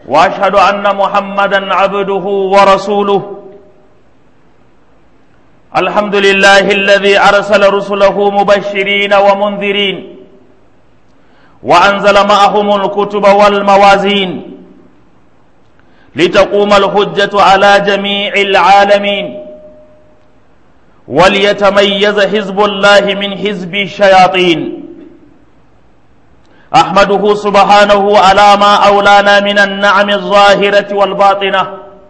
واشهد ان محمدا عبده ورسوله الحمد لله الذي ارسل رسله مبشرين ومنذرين وانزل معهم الكتب والموازين لتقوم الحجه على جميع العالمين وليتميز حزب الله من حزب الشياطين احمده سبحانه على ما اولانا من النعم الظاهره والباطنه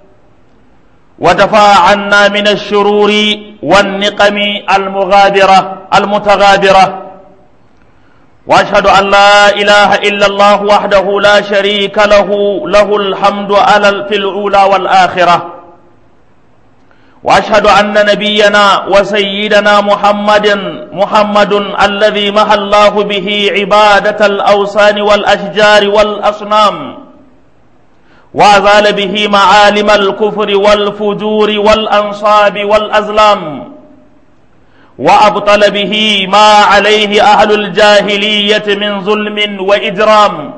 ودفع عنا من الشرور والنقم المغادره المتغادره واشهد ان لا اله الا الله وحده لا شريك له له الحمد على في الاولى والاخره واشهد ان نبينا وسيدنا محمد محمد الذي محى الله به عباده الاوثان والاشجار والاصنام وازال به معالم الكفر والفجور والانصاب والازلام وابطل به ما عليه اهل الجاهليه من ظلم واجرام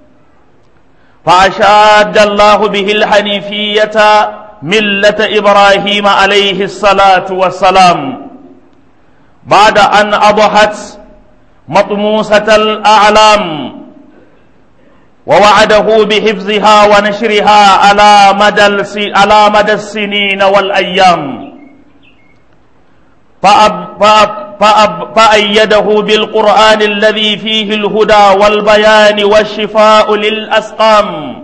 فاشاد الله به الحنيفيه مله ابراهيم عليه الصلاه والسلام بعد ان اضحت مطموسه الاعلام ووعده بحفظها ونشرها على مدى على مدى السنين والايام فأب فأب فأب فأيده بالقرآن الذي فيه الهدى والبيان والشفاء للأسقام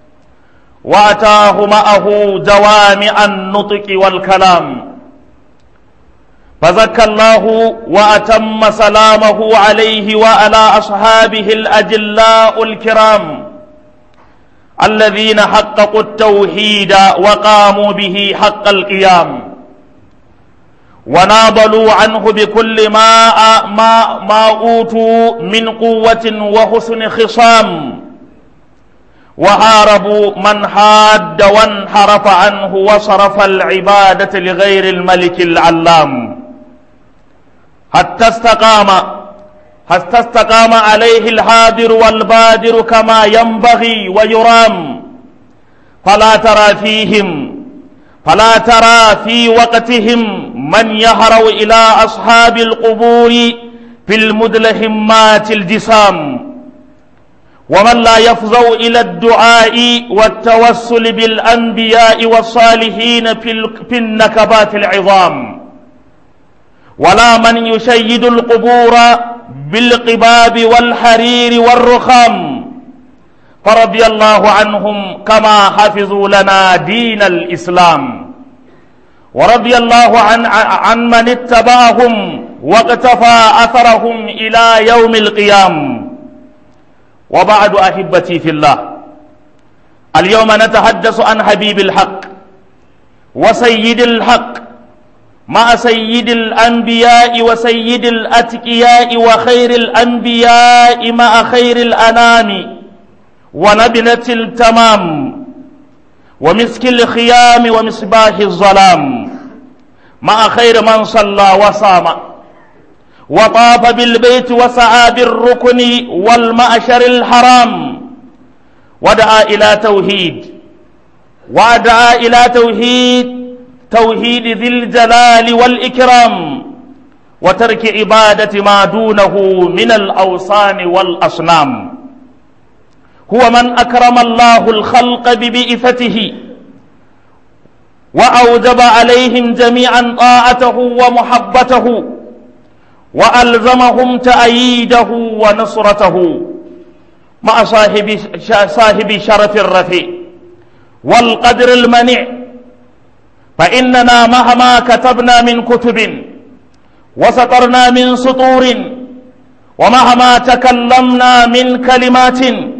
وأتاه معه جوامع النطق والكلام فزكى الله وأتم سلامه عليه وعلى أصحابه الأجلاء الكرام الذين حققوا التوحيد وقاموا به حق القيام وناضلوا عنه بكل ما ما ما اوتوا من قوة وحسن خصام وحاربوا من حاد وانحرف عنه وصرف العبادة لغير الملك العلام حتى استقام حتى استقام عليه الحاضر والبادر كما ينبغي ويرام فلا ترى فيهم فلا ترى في وقتهم من يهرو إلى أصحاب القبور في المدلهمات الجسام ومن لا يفزو إلى الدعاء والتوسل بالأنبياء والصالحين في النكبات العظام ولا من يشيد القبور بالقباب والحرير والرخام فرضي الله عنهم كما حفظوا لنا دين الإسلام ورضي الله عن, عن من اتبعهم واقتفى أثرهم إلى يوم القيام وبعد أحبتي في الله اليوم نتحدث عن حبيب الحق وسيد الحق مع سيد الأنبياء وسيد الأتقياء وخير الأنبياء مع خير الأنام ونبلة التمام ومسك الخيام ومصباح الظلام مع خير من صلى وصام وطاف بالبيت وسعى بالركن والمأشر الحرام ودعا إلى توحيد ودعا إلى توحيد توحيد ذي الجلال والإكرام وترك عبادة ما دونه من الأوصان والأصنام هو من أكرم الله الخلق ببئفته وأوجب عليهم جميعا طاعته ومحبته وألزمهم تأييده ونصرته مع صاحب صاحب شرف الرفيع والقدر المنع فإننا مهما كتبنا من كتب وسطرنا من سطور ومهما تكلمنا من كلمات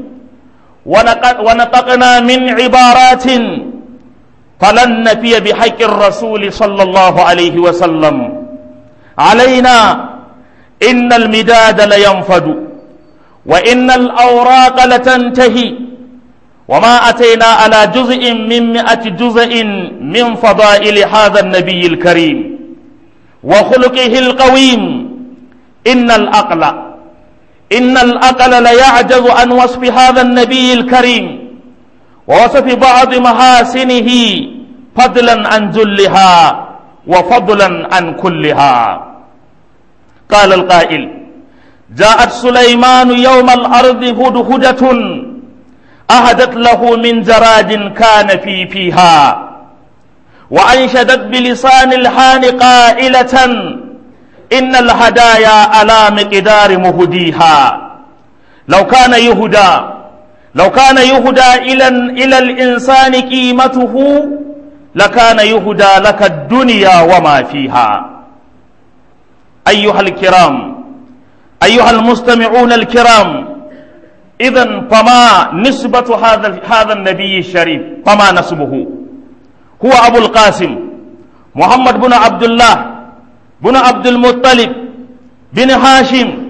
ونطقنا من عبارات فلن نفي بحق الرسول صلى الله عليه وسلم علينا إن المداد لينفد وإن الأوراق لتنتهي وما أتينا على جزء من مئة جزء من فضائل هذا النبي الكريم وخلقه القويم إن الأقل إن الأقل ليعجز عن وصف هذا النبي الكريم ووصف بعض محاسنه فضلا عن جلها وفضلا عن كلها قال القائل جاءت سليمان يوم الأرض هدهدة أهدت له من جراد كان في فيها وأنشدت بلسان الحال قائلة إن الهدايا على مقدار مهديها لو كان يهدى لو كان يهدى إلى إلى الإنسان قيمته لكان يهدى لك الدنيا وما فيها أيها الكرام أيها المستمعون الكرام إذا فما نسبة هذا هذا النبي الشريف فما نسبه هو أبو القاسم محمد بن عبد الله بن عبد المطلب بن هاشم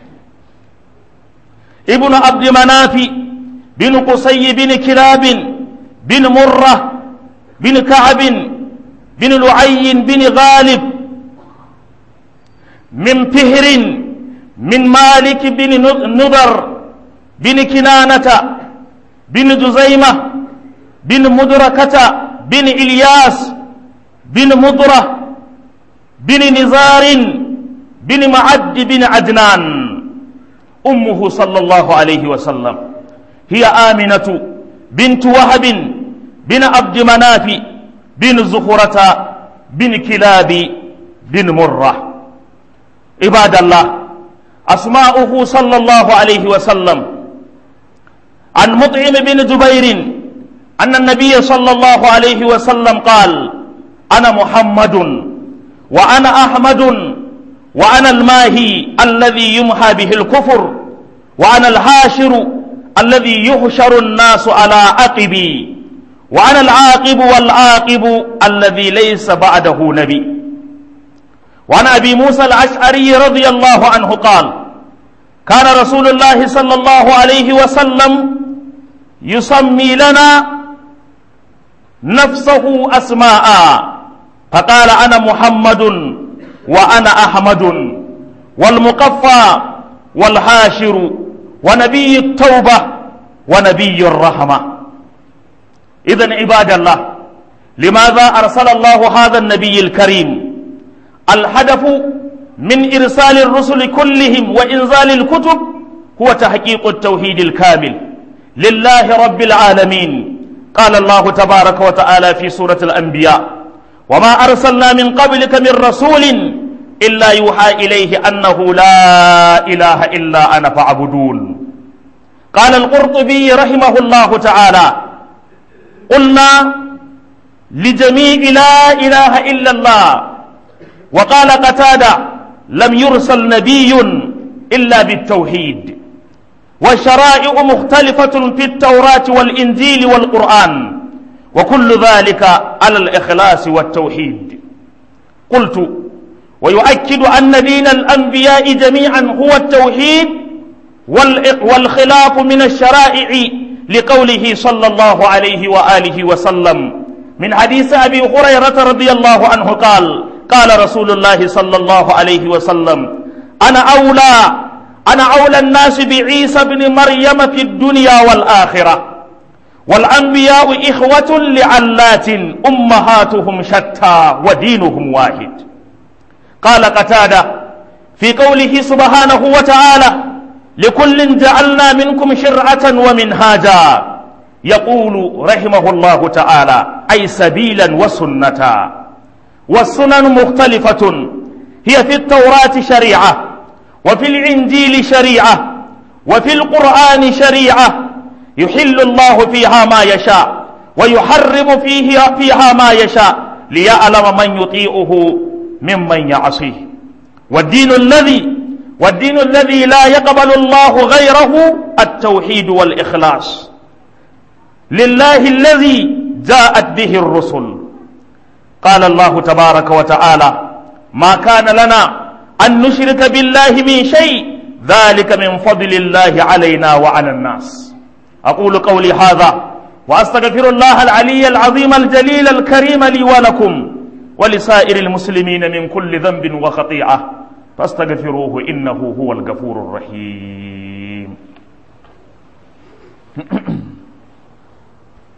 ابن عبد مناف بن قصي بن كلاب بن مرة بن كعب بن لعي بن غالب من فهر من مالك بن نضر بن كنانة بن جزيمة بن مدركة بن إلياس بن مضرة بن نزار بن معد بن عدنان أمه صلى الله عليه وسلم هي آمنة بنت وهب بن عبد مناف بن زخرة بن كلاب بن مرة عباد الله أسماؤه صلى الله عليه وسلم عن مطعم بن جبير أن النبي صلى الله عليه وسلم قال أنا محمد وأنا أحمد وأنا الماهي الذي يمحى به الكفر وأنا الحاشر الذي يحشر الناس على عقبي وأنا العاقب والعاقب الذي ليس بعده نبي وعن أبي موسى الأشعري رضي الله عنه قال كان رسول الله صلى الله عليه وسلم يسمي لنا نفسه أسماء فقال أنا محمد وأنا أحمد والمقفى والحاشر ونبي التوبة ونبي الرحمة إذا عباد الله لماذا أرسل الله هذا النبي الكريم الهدف من إرسال الرسل كلهم وإنزال الكتب هو تحقيق التوحيد الكامل لله رب العالمين قال الله تبارك وتعالى في سورة الأنبياء وما أرسلنا من قبلك من رسول إلا يوحى إليه أنه لا إله إلا أنا فاعبدون قال القرطبي رحمه الله تعالى قلنا لجميع لا إله إلا الله وقال قتادة لم يرسل نبي إلا بالتوحيد والشرائع مختلفة في التوراة والإنجيل والقرآن وكل ذلك على الإخلاص والتوحيد قلت ويؤكد أن دين الأنبياء جميعا هو التوحيد والخلاف من الشرائع لقوله صلى الله عليه وآله وسلم من حديث أبي هريرة رضي الله عنه قال قال رسول الله صلى الله عليه وسلم أنا أولى أنا أولى الناس بعيسى بن مريم في الدنيا والآخرة والأنبياء إخوة لعلات أمهاتهم شتى ودينهم واحد قال قتادة في قوله سبحانه وتعالى لكل جعلنا منكم شرعة ومنهاجا يقول رحمه الله تعالى أي سبيلا وسنة والسنن مختلفة هي في التوراة شريعة وفي الإنجيل شريعة وفي القرآن شريعة يحل الله فيها ما يشاء ويحرم فيه فيها ما يشاء ليعلم من يطيعه ممن يعصيه والدين الذي والدين الذي لا يقبل الله غيره التوحيد والإخلاص لله الذي جاءت به الرسل قال الله تبارك وتعالى ما كان لنا أن نشرك بالله من شيء ذلك من فضل الله علينا وعلى الناس أقول قولي هذا وأستغفر الله العلي العظيم الجليل الكريم لي ولكم ولسائر المسلمين من كل ذنب وخطيئة فاستغفروه إنه هو الغفور الرحيم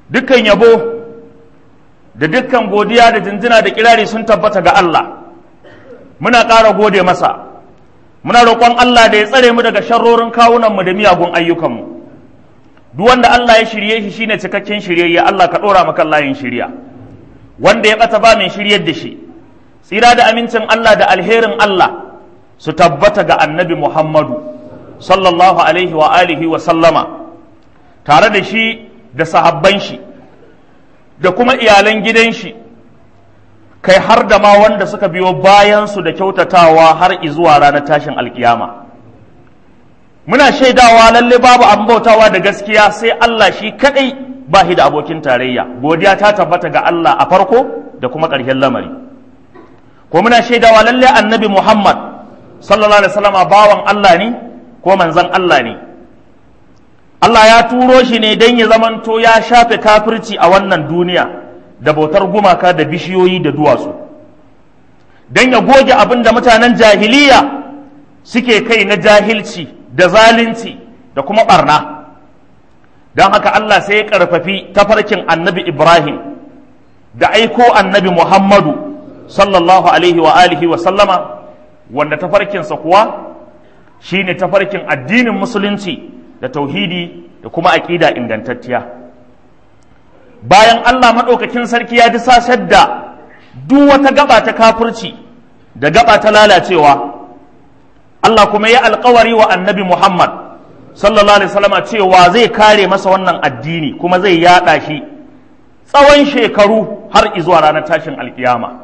dukkan yabo da dukkan godiya da jinjina da kirari sun tabbata ga Allah muna ƙara gode masa muna roƙon Allah da ya tsare mu daga sharrorin kawunanmu da miyagun ayyukanmu duk wanda Allah ya shirye shi shine cikakken shiryayye Allah ka ɗora maka layin shirya wanda ya ɓata ba mai shiryar da shi tsira da amincin Allah da alherin Allah su tabbata ga annabi Muhammadu sallallahu alaihi wa alihi wa sallama tare da shi da sahabban shi da kuma iyalan gidan shi kai har da ma wanda suka biyo bayansu da kyautatawa har izuwa ranar tashin alkiyama muna shaidawa lalle babu abin bautawa da gaskiya sai Allah shi kadai ba shi da abokin tarayya godiya ta tabbata ga Allah a farko da kuma ƙarshen lamari ko muna shaidawa lalle annabi Muhammad sallallahu alaihi wasallam bawan Allah ne ko manzon Allah ne Allah ya turo shi ne don ya zamanto ya shafe kafirci a wannan duniya da bautar gumaka da bishiyoyi da duwatsu don ya goge abin da mutanen jahiliya suke kai na jahilci da zalunci da kuma barna don haka Allah sai ya karfafi tafarkin annabi Ibrahim da aiko annabi Muhammadu sallallahu alaihi wa alihi wa sallama wanda tafarkinsa kuwa shine tafarkin addinin musulunci da tauhidi da kuma aƙida ingantacciya bayan Allah maɗaukakin sarki ya disasar da duk wata gaba ta kafirci da gaba ta lalacewa Allah kuma ya alkawari wa annabi Muhammad sallallahu alaihi wasallama cewa zai kare masa wannan addini kuma zai yaɗa shi tsawon shekaru har izuwa ranar tashin alkiyama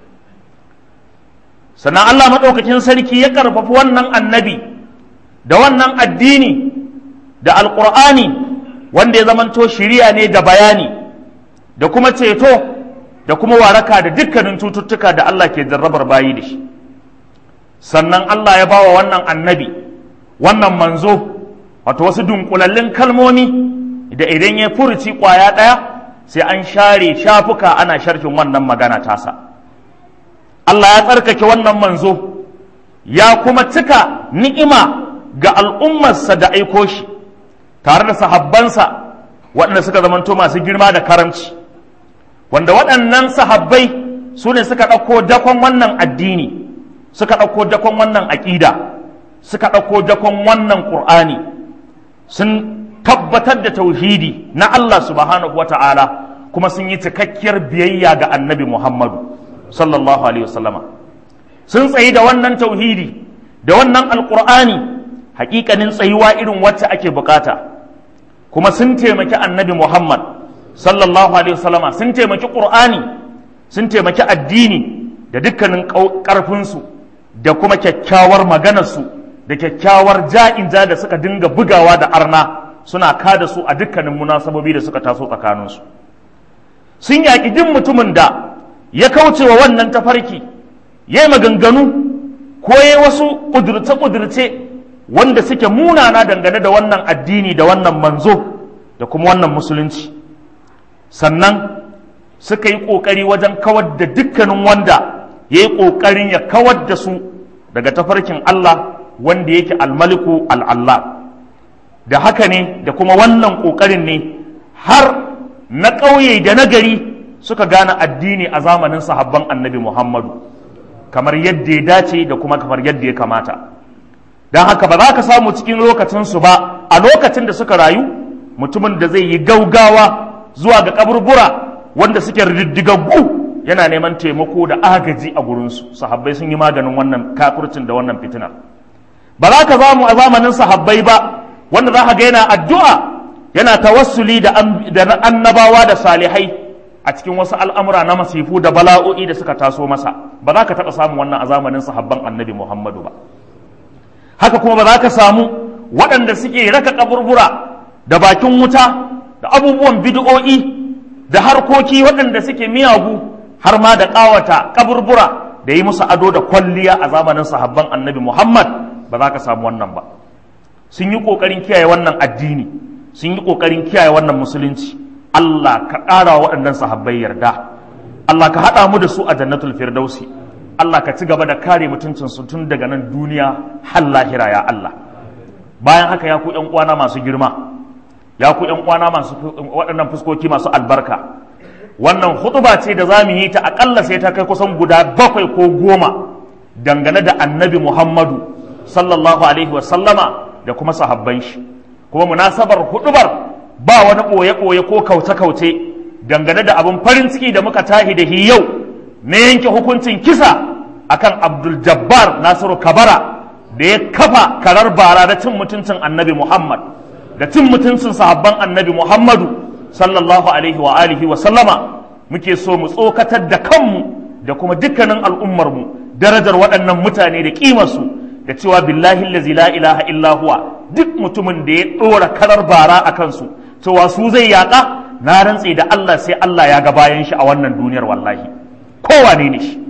sannan Allah maɗaukakin sarki ya ƙarfafi wannan annabi da wannan addini da alƙur'ani wanda ya zamanto shiriya ne da bayani da kuma ceto da kuma waraka da dukkanin cututtuka da Allah ke jarrabar bayi da shi sannan Allah ya bawa wannan annabi wannan manzo wato wasu dunkulallin kalmomi da idan ya furuci ƙwaya ɗaya sai an share shafuka ana sharhin wannan magana tasa Allah ya tsarkake wannan manzo ya kuma cika ni'ima ga al'ummarsa da aiko shi tare da sahabbansa waɗanda suka zamanto masu girma da karamci wanda waɗannan sahabbai su ne suka ɗauko dakon wannan addini suka ɗauko dakon wannan aƙida suka ɗauko dakon wannan ƙur'ani sun tabbatar da tauhidi na Allah subhanahu wa ta'ala kuma sun yi cikakkiyar biyayya ga annabi Muhammadu sallallahu alaihi wasallama sun tsayi da wannan tauhidi da wannan alƙur'ani hakikanin tsayuwa irin wacce ake bukata kuma sun taimaki annabi Muhammad sallallahu alaihi wasallama sun taimaki Qur'ani sun taimaki addini da dukkanin ƙarfinsu da kuma kyakkyawar maganarsu da kyakkyawar ja'inja da suka dinga bugawa da arna suna kada su a dukkanin munasabobi da suka taso tsakaninsu sun yaƙi duk mutumin da ya kauce wa wannan tafarki ya yi maganganu ko ya wasu ƙudurce-ƙudurce wanda suke munana dangane da wannan addini da wannan manzo da kuma wannan musulunci sannan suka yi ƙoƙari wajen kawar da dukkanin wanda ya yi ƙoƙarin ya kawar da su daga tafarkin Allah wanda yake almaliku al'allah da haka ne da kuma wannan ƙoƙarin ne har na ƙauye da na gari suka gane addini a zamanin sahabban annabi Muhammadu kamar yadda ya dace da kuma kamar yadda ya kamata. don haka ba za ka samu cikin lokacinsu ba a lokacin da suka rayu mutumin da zai yi gaugawa zuwa ga kaburbura wanda suke riddigaggu yana neman taimako da agaji a gurinsu sahabbai sun yi maganin wannan kafircin da wannan fitinar ba za ka samu a zamanin sahabbai ba wanda za ka ga yana addu'a yana tawassuli da annabawa da salihai a cikin wasu al'amura na masifu da bala'o'i da suka taso masa ba za ka taɓa samun wannan a zamanin sahabban annabi muhammadu ba haka kuma ba za ka samu waɗanda suke raka kaburbura da bakin wuta da abubuwan bid'o'i da harkoki waɗanda suke miyagu har ma da ƙawata kaburbura da yi musu ado da kwalliya a zamanin sahabban annabi Muhammad ba za ka samu wannan ba sun yi ƙoƙarin kiyaye wannan addini sun yi ƙoƙarin kiyaye wannan musulunci Allah ka ƙara waɗannan sahabbai yarda Allah ka haɗa mu da su a jannatul firdausi Allah ka ci gaba da kare mutuncinsu tun daga nan duniya har lahira ya Allah bayan haka ya ku ƴan uwana masu girma ya ku ƴan uwana masu waɗannan fuskoki masu albarka wannan hutuba ce da za mu yi ta aƙalla sai ta kai kusan guda bakwai ko goma dangane da annabi muhammadu sallallahu alaihi wasallama da kuma sahabban shi kuma munasabar hudubar ba wani ɓoye-ɓoye ko kauce-kauce dangane da abin farin ciki da muka tahi da yau na yanke hukuncin kisa akan abdul jabbar nasiru kabara da ya kafa karar bara da cin mutuncin annabi muhammad da cin mutuncin sahabban annabi muhammadu sallallahu alaihi wa alihi wa sallama muke so mu tsokatar da kanmu da kuma dukkanin al'ummarmu darajar waɗannan mutane da ƙimarsu da cewa billahi allazi la ilaha illa huwa duk mutumin da ya ɗora karar bara a kansu cewa su zai yaƙa na rantse da Allah sai Allah ya ga bayan shi a wannan duniyar wallahi kowane ne shi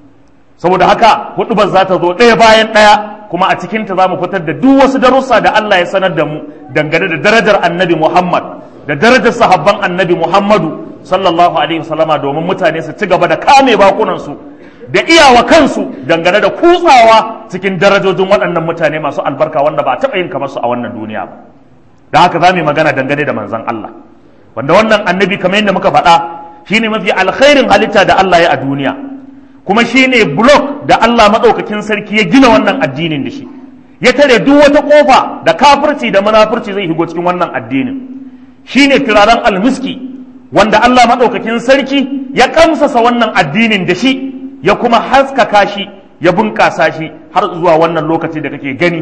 saboda haka hudubar za ta zo ɗaya bayan ɗaya kuma a cikinta za mu fitar da duk wasu darussa da Allah ya sanar da mu dangane da darajar annabi Muhammad da darajar sahabban annabi Muhammadu sallallahu alaihi wasallama domin mutane su ci gaba da kame bakunansu da iyawa kansu dangane da kutsawa cikin darajojin waɗannan mutane masu albarka wanda ba a taɓa yin kamar su a wannan duniya ba da haka za mu yi magana dangane da manzon Allah wanda wannan annabi kamar yadda muka faɗa shine mafi alkhairin halitta da Allah ya a duniya kuma shine block da Allah maɗaukakin sarki ya gina wannan addinin da shi ya tare duk wata ƙofa da kafirci da munafurci zai higo cikin wannan addinin shine turaren almiski wanda Allah maɗaukakin sarki ya kamsasa wannan addinin da shi ya kuma haskaka shi ya bunƙasa shi har zuwa wannan lokaci da kake gani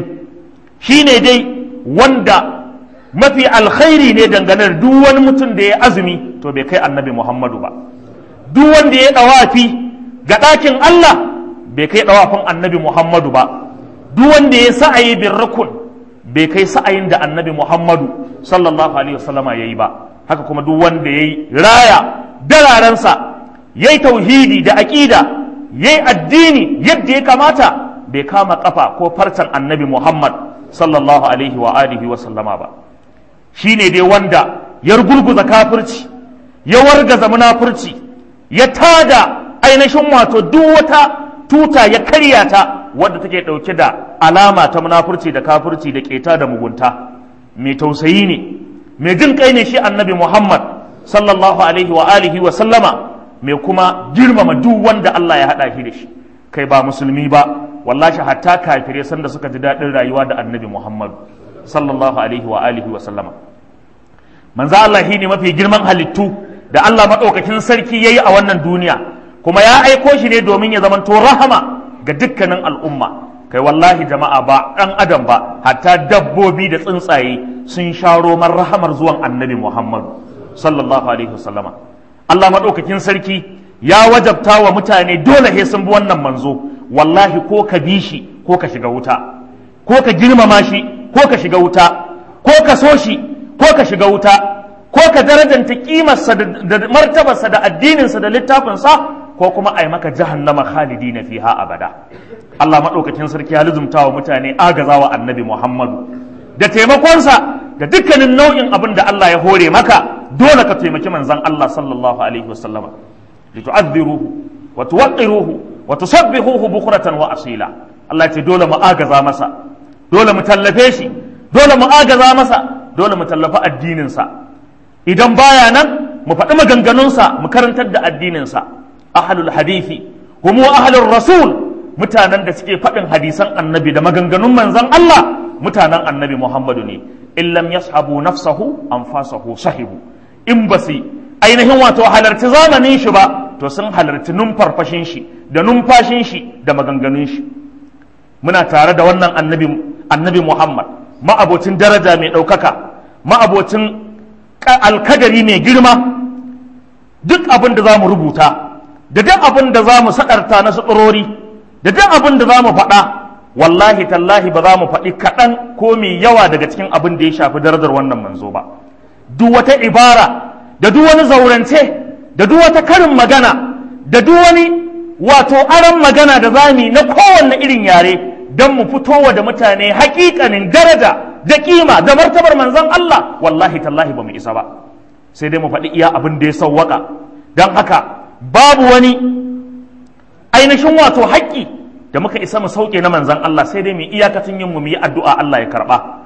shi ne dai wanda mafi alkhairi ne dangane da duk wani mutum da ya azumi to bai kai annabi muhammadu ba duk wanda ya ɗawafi ga ɗakin allah bai kai ɗawafin annabi muhammadu ba duk wanda ya sa'ayi bin rukun bai kai sa'ayin da annabi muhammadu sallallahu alaihi wasallama ya yi ba haka kuma duk wanda ya yi raya dalaransa ya yi tauhidi da aƙida ya yi addini yadda ya kamata bai kama ƙafa ko farcen annabi muhammad sallallahu alaihi wa alihi wa sallama ba shi ne dai wanda ya gurguza kafirci ya wargaza munafurci ya tada ainihin wato duk wata tuta ya karya ta wadda take ɗauke da alama ta munafurci da kafirci da keta da mugunta mai tausayi ne mai jin kai ne shi annabi Muhammad sallallahu alaihi wa alihi wa sallama mai kuma girmama duk wanda Allah ya haɗa shi da shi kai ba musulmi ba wallahi hatta kafire sanda suka ji daɗin rayuwa da annabi Muhammad sallallahu alaihi wa alihi wa sallama manzo Allah shi ne mafi girman halittu da Allah maɗaukakin sarki yayi a wannan duniya kuma ya aiko shi ne domin ya zamanto rahama ga dukkanin al'umma kai wallahi jama'a ba ɗan adam ba hatta dabbobi da tsuntsaye sun sha roman rahamar zuwan annabi muhammadu sallallahu alaihi wasallama allah maɗaukakin sarki ya wajabta wa mutane dole he sun bi wannan manzo wallahi ko ka bi shi ko ka shiga wuta ko ka girmama shi ko ka shiga wuta ko ka so shi ko ka shiga wuta ko ka darajanta kimarsa da martabarsa da addininsa da littafinsa ko kuma a yi maka jahannama khalidi na fiha abada Allah maɗaukakin sarki ya lizumta wa mutane agazawa annabi Muhammadu da taimakonsa da dukkanin nau'in abin da Allah ya hore maka dole ka taimaki manzon Allah sallallahu alaihi wasallama litu'adhiruhu wa tuwaqqiruhu wa tusabbihuhu bukratan wa asila Allah ce dole mu agaza masa dole mu tallafe shi dole mu agaza masa dole mu tallafa addinin sa idan baya nan mu faɗi maganganunsa mu karantar da addinin sa ahlul hadithi hum ahlur rasul mutanen da suke faɗin hadisan annabi da maganganun manzan Allah mutanen annabi Muhammadu ne in lam yashabu nafsahu anfasahu sahibu in ba su ainihin wato halarci zamanin shi ba to sun halarci numfarfashin shi da numfashin shi da maganganun shi muna tare da wannan annabi annabi Muhammad ma'abocin daraja mai ɗaukaka ma'abocin alkadari mai girma duk abin da za mu rubuta da duk abin da za mu saɗarta na suɗurori da duk abin da za mu faɗa wallahi tallahi ba za mu faɗi kaɗan ko mai yawa daga cikin abin da ya shafi darajar wannan manzo ba duk wata ibara da duk wani zaurance da duk wata karin magana da duk wani wato aron magana da zami na kowanne irin yare don mu fitowa da mutane hakikanin daraja da kima da martabar manzon Allah wallahi tallahi ba mu isa ba sai dai mu faɗi iya abin da ya sauwaka don haka babu wani ainihin wato haƙƙi da muka isa mu sauke na manzan Allah sai dai mu iyakacin yin mu mu yi addu'a Allah ya karɓa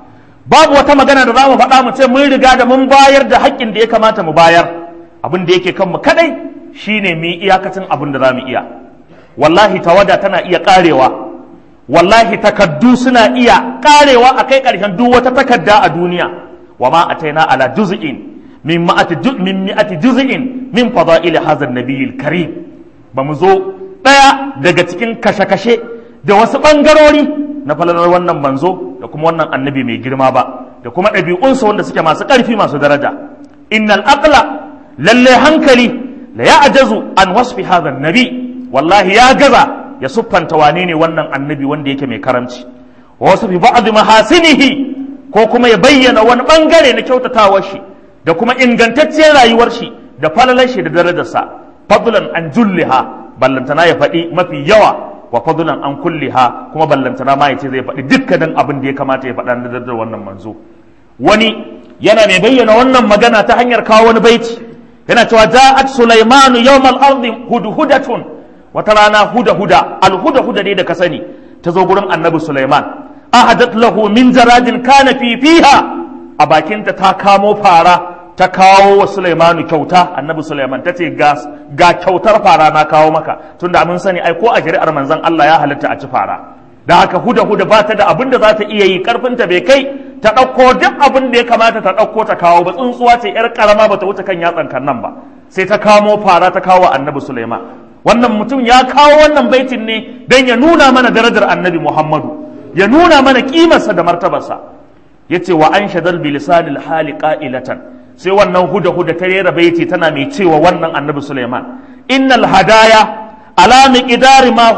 babu wata magana da za mu faɗa mu ce mun riga da mun bayar da haƙƙin da ya kamata mu bayar abin da yake kanmu kadai shine mu yi iyakacin abin da za mu iya wallahi tawada tana iya ƙarewa wallahi takaddu suna iya ƙarewa a kai ƙarshen duk wata takadda a duniya wa ma ataina ala juz'in min ma'ati min mi'ati juz'in min fada'il hadha an-nabiyil karim ba mu zo ɗaya daga cikin kashe-kashe da wasu ɓangarori na falalar wannan manzo da kuma wannan annabi mai girma ba da kuma ɗabi'unsa wanda suke masu ƙarfi masu daraja innal aqla lalle hankali la ya'jazu an wasfi hadha nabi wallahi ya gaza ya siffanta wane ne wannan annabi wanda yake mai karamci wa wasu bi ba'd mahasinihi ko kuma ya bayyana wani bangare na kyautatawar shi da kuma ingantacciyar rayuwar shi da falalar shi da darajarsa fadlan an julliha ballantana ya faɗi mafi yawa wa fadlan an kulliha kuma ballantana ma yace zai faɗi dukkanin abin da ya kamata ya faɗa da da wannan manzo wani yana mai bayyana wannan magana ta hanyar kawo wani baiti yana cewa ja'at sulaimanu yawmal ardi hudhudatun wata rana huda huda al huda huda dai da ka sani ta zo gurin annabi sulaiman ahadat lahu min jaradin kana fi fiha a bakinta ta kamo fara ta kawo wa Sulaimanu kyauta annabi Sulaiman ta ce ga kyautar fara na kawo maka tunda mun sani ai ko a shari'ar manzon Allah ya halitta a ci fara da haka huda huda ba ta da abin da za ta iya yi karfinta bai kai ta ɗauko duk abin da ya kamata ta ɗauko ta kawo ba tsuntsuwa ce yar karama ba ta wuce kan yatsan kan nan ba sai ta kamo fara ta kawo annabi Sulaiman wannan mutum ya kawo wannan baitin ne dan ya nuna mana darajar annabi Muhammadu ya nuna mana kimarsa da martabarsa yace wa an shadal bilisanil hali qa'ilatan sai wannan huda huda ta rera baiti tana mai cewa wannan annabi Sulaiman innal hadaya ala miqdari ma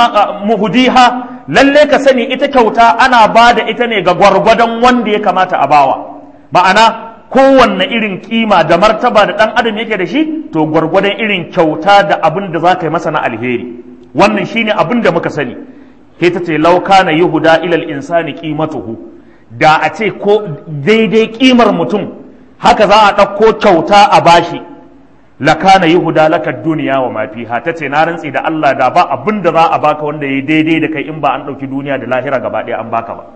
muhdiha lalle ka sani ita kyauta ana bada ita ne ga gwargwadon wanda ya kamata a bawa ma'ana kowanne irin kima da martaba da dan adam yake da shi to gwargwadon irin kyauta da abin da za ka yi masa na alheri wannan shine abin da muka sani ke ta ce lauka na yuhuda ilal insani qimatuhu da a ce ko daidai kimar mutum haka za a ɗauko kyauta a bashi lakana yuhuda laka duniya wa ma fiha tace na rantsi da Allah da ba abin da za a baka wanda yayi daidai da kai in ba an ɗauki duniya da lahira gaba ɗaya an baka ba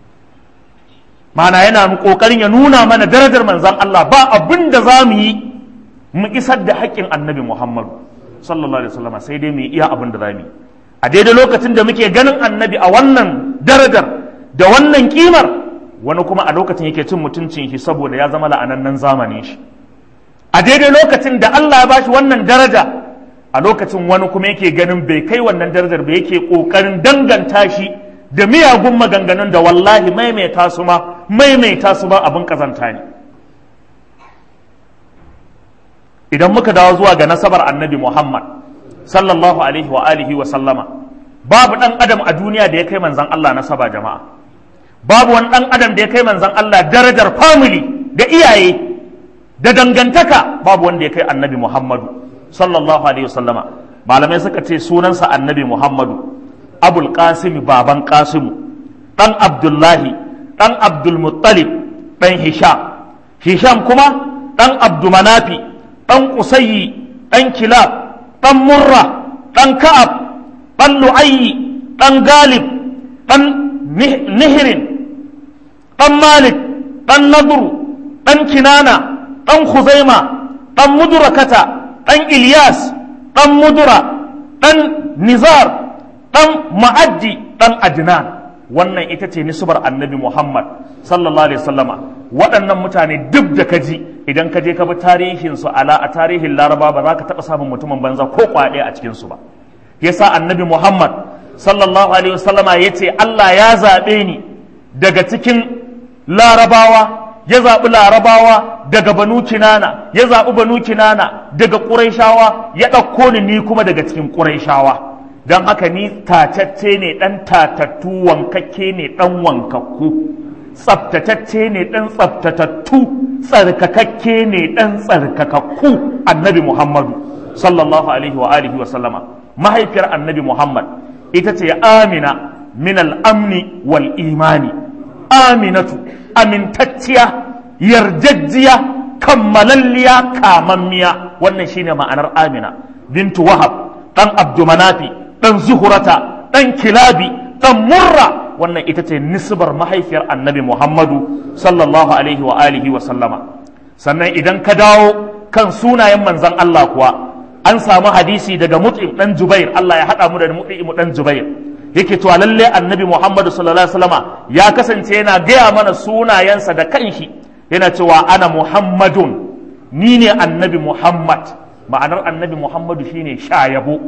mana yana kokarin ya nuna mana darajar manzon Allah ba abin da za mu yi mu isar da haƙƙin annabi Muhammadu sallallahu alaihi wasallam sai dai mu yi iya abin da za mu yi a daidai lokacin da muke ganin annabi a wannan darajar da wannan kimar wani kuma a lokacin yake cin mutuncin shi saboda ya zama la'anannen zamanin shi a daidai lokacin da Allah ya bashi wannan daraja a lokacin wani kuma yake ganin bai kai wannan darajar ba yake kokarin danganta shi da miyagun maganganun da wallahi maimaita su ma maimaita su ba abin kazanta ne idan muka dawo zuwa ga nasabar annabi Muhammad sallallahu alaihi wa alihi wa sallama babu dan adam a duniya da ya kai manzon Allah nasaba jama'a babu wani ɗan adam da ya kai manzan Allah darajar family da iyaye da dangantaka babu wanda ya kai annabi Muhammadu sallallahu alaihi wasallama malamai suka ce sunansa annabi Muhammadu abul qasimi baban qasimu ɗan abdullahi ɗan abdulmuttalib ɗan hisham hisham kuma ɗan abdumanafi ɗan kusayi ɗan kilab ɗan murra ɗan ka'ab ɗan lu'ayyi ɗan galib ɗan nihirin ɗan Malik, ɗan Nadru, ɗan Kinana, ɗan Khuzaima, ɗan Mudurakata, ɗan Ilyas, ɗan Mudura, ɗan Nizar, ɗan Ma'addi, ɗan Adnan. Wannan ita ce nisbar annabi Muhammad sallallahu Alaihi wasallama waɗannan mutane duk da kaji idan ka je ka bi tarihinsu ala a tarihin laraba ba za ka taɓa samun mutumin banza ko kwaɗe a cikinsu ba. Yasa annabi Muhammad sallallahu Alaihi wasallama ya ce Allah ya zaɓe ni daga cikin larabawa ya zaɓi larabawa daga banu kinana ya zaɓi banu kinana daga ƙuraishawa ya ɗauko ni ni kuma daga cikin ƙuraishawa don haka ni tatacce ne ɗan tatattu wankakke ne ɗan wankakku tsaftatacce ne ɗan tsaftatattu tsarkakakke ne ɗan tsarkakakku annabi muhammadu sallallahu alaihi wa alihi wa sallama mahaifiyar annabi muhammad ita ce amina min al-amni wal imani aminatu amintacciya yarjajjiya kammalalliya kamammiya wannan shine ma'anar amina bintu wahab dan abdumanafi dan zuhurata dan kilabi dan murra wannan ita ce nisbar mahaifiyar annabi muhammadu sallallahu alaihi wa alihi wa sallama sannan idan ka dawo kan sunayen manzan Allah kuwa an samu hadisi daga mut'im dan jubair Allah ya haɗa mu da mut'im dan jubair yake cewa lalle annabi muhammadu sallallahu alaihi wasallama ya kasance yana gaya mana sunayensa da kanshi yana cewa ana muhammadun ni ne annabi muhammad ma'anar annabi muhammadu shine shayabo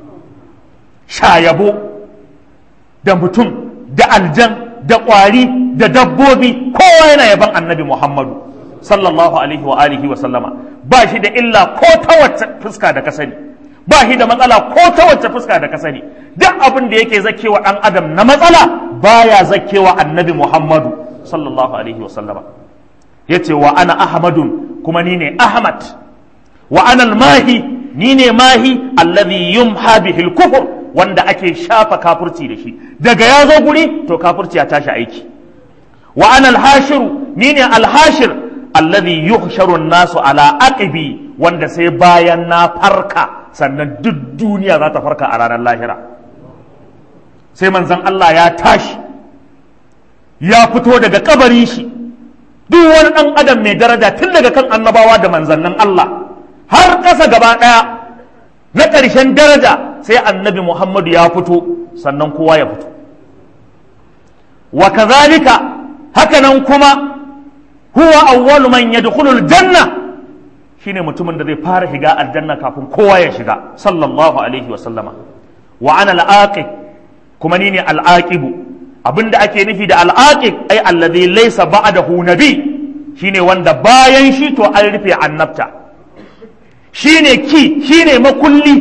shayabo da mutum da aljan da ƙwari da dabbobi kowa yana yaban annabi muhammadu sallallahu alaihi wa alihi wa sallama ba shi da illa ko ta wacce fuska da ka sani ba shi da matsala ko ta wacce fuska da ka sani duk abin da yake zakewa ɗan adam na matsala baya zakewa annabi muhammadu sallallahu alaihi wa sallama yace wa ana ahmadun kuma ni ne ahmad wa ana mahi ni ne mahi alladhi yumha bihi al-kufr wanda ake shafa kafurci da shi daga ya zo guri to kafurci ya tashi aiki wa ana al-hashiru ni ne al-hashir alladhi yuhsharu an-nasu ala aqibi wanda sai bayan na farka sannan duk duniya za ta farka a ranar lahira sai manzon Allah ya tashi ya fito daga kabarin shi duk wani ɗan adam mai daraja tun daga kan annabawa da manzannin Allah har ƙasa gaba ɗaya na ƙarshen daraja sai annabi Muhammadu ya fito sannan kowa ya fito wa kazalika hakanan kuma huwa awwalu man yadkhulu aljanna shine mutumin da zai fara shiga aljanna kafin kowa ya shiga sallallahu alaihi wa sallama wa ana al-aqib kuma ni ne al-aqibu abinda ake nufi da al-aqib ai alladhi laysa ba'dahu nabi shine wanda bayan shi to an rufe annabta shine ki shine makulli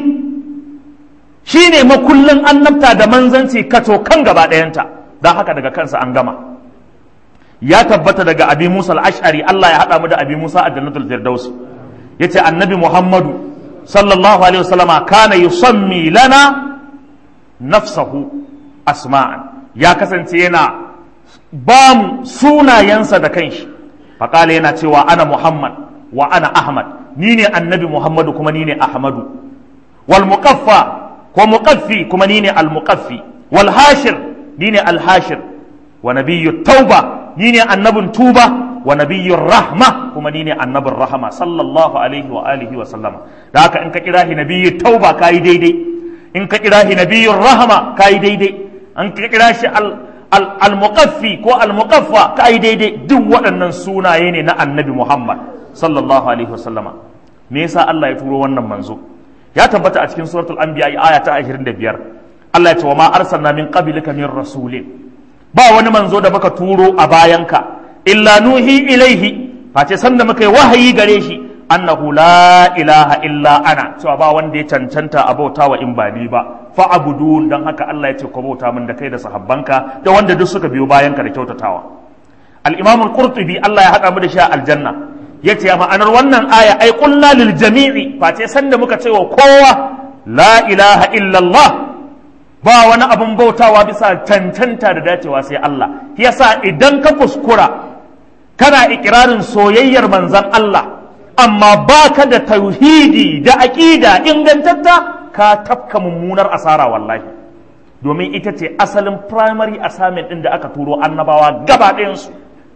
shine makullin annabta da manzanci kato kan gaba ɗayanta don haka daga kansa an gama ya tabbata daga abi musa al-ash'ari Allah ya haɗa mu da abi musa a jannatul firdaus yace annabi muhammadu sallallahu alaihi wasallama kana yusammi lana nafsahu asma'an ya kasance yana ba mu sunayensa da kanshi faƙala yana cewa ana muhammad wa ana ahmad ni ne annabi muhammadu kuma ni ne ahmadu wal muqaffa ko muqaffi kuma ni ne al muqaffi wal hashir ni ne al hashir wa nabiyyu tauba ni ne annabin tuba wa nabiyyu rahma kuma ni ne annabin rahama sallallahu alaihi wa alihi wa sallama da haka in ka kira shi nabiyyu tauba kai daidai in ka kira shi nabiyyu rahama kai daidai an ka kira shi al al-muqaffi ko al-muqaffa kai daidai duk waɗannan sunaye ne na annabi Muhammad sallallahu alaihi wasallama me yasa Allah ya turo wannan manzo ya tabbata a cikin suratul anbiya aya ta 25 Allah ya ce wa ma arsalna min qablika min rasulin ba wani manzo da muka turo a bayanka illa nuhi ilaihi face sanda muka yi wahayi gare shi annahu la ilaha illa ana cewa ba wanda ya cancanta a bauta wa in ba ni ba fa'abudun don haka Allah ya ce ku bauta min da kai da sahabbanka da wanda duk suka biyo bayanka da kyautatawa al-imam al-qurtubi Allah ya haɗa mu da shi a aljanna yace ma'anar wannan aya ai qulna lil jami'i face sanda muka ce wa kowa la ilaha illa Allah ba wani abun bautawa bisa cancanta da dacewa sai Allah yasa idan ka kuskura kana ikirarin soyayyar manzon Allah amma baka da tauhidi da aqida ingantatta ka tafka mummunar asara wallahi domin ita ce asalin primary assignment ɗin da aka turo annabawa gaba ɗayansu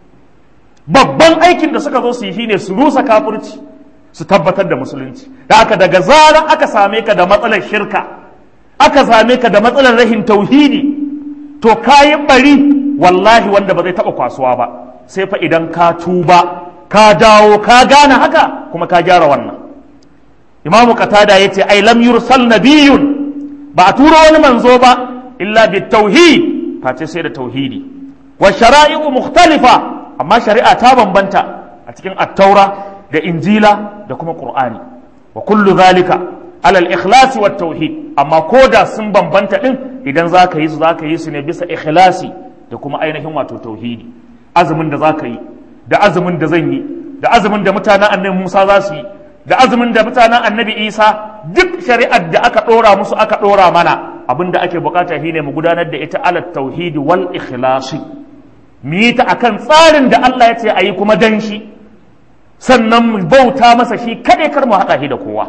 babban aikin da suka zo su yi shine su rusa kafirci su tabbatar da musulunci da aka daga zarar aka same ka da matsalar shirka aka same ka da matsalar rahin tauhidi to kayi bari wallahi wanda ba zai taɓa kwasuwa ba sai fa idan ka tuba ka dawo ka gane haka kuma ka gyara wannan imamu qatada yace ai lam yursal nabiyyun ba a turo wani manzo ba illa bi tauhid face sai da tauhidi wa shara'i'u mukhtalifa amma shari'a ta bambanta a cikin at-taura da injila da kuma qur'ani wa kullu zalika alal ikhlasi wat tauhid amma koda sun bambanta din idan zaka yi su zaka yi su ne bisa ikhlasi da kuma ainihin wato tauhidi azumin da zaka yi da azumin da zan yi da azumin da mutanen annabi Musa za su yi da azumin da mutanen annabi isa duk shari'ar da aka ɗora musu aka ɗora mana abin da ake bukata shi ne mu gudanar da ita ala tauhidi wal ikhlasi mu yi ta akan tsarin da Allah ya ce a yi kuma dan shi sannan mu bauta masa shi kaɗai kar mu haɗa shi da kowa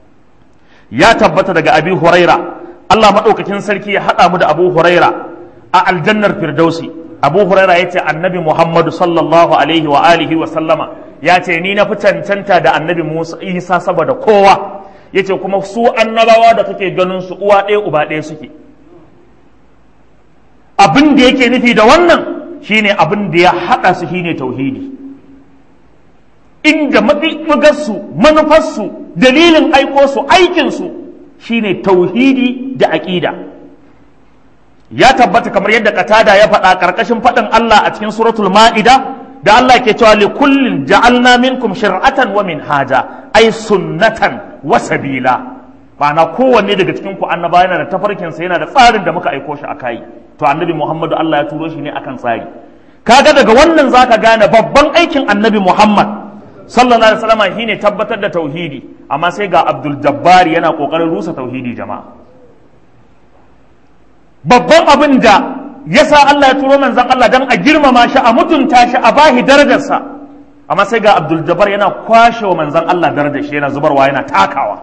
ya tabbata daga abi huraira Allah maɗaukakin sarki ya haɗa mu da abu huraira a aljannar firdausi abu huraira ya ce annabi muhammadu sallallahu alaihi wa alihi wa sallama ya ce ni na fi cancanta da annabi musa isa saboda kowa ya ce kuma su annabawa da kake ganin su uwa ɗaya uba ɗaya suke abin da yake nufi da wannan shine abin da ya haɗa su shine tauhidi inda mafigarsu manufarsu dalilin aiko su aikinsu shine tauhidi da aƙida ya tabbata kamar yadda katada ya faɗa ƙarƙashin faɗin Allah a cikin suratul ma'ida da Allah ke cewa li kullin ja'alna minkum shir'atan wa minhaja ay sunnatan wa sabila ma'ana kowanne daga cikin ku annaba yana da tafarkin sa yana da tsarin da muka aiko shi akai to annabi Muhammadu Allah ya turo shi ne akan tsari kaga daga wannan zaka gane babban aikin annabi Muhammad sallallahu alaihi wasallam shine tabbatar da tauhidi amma sai ga Abdul Jabbar yana kokarin rusa tauhidi jama'a babban abin da ya sa Allah ya turo manzan Allah don a girmama shi a mutunta shi a bahi darajarsa amma sai ga Abdul Jabbar yana kwashe wa manzan Allah darajar shi yana zubarwa yana takawa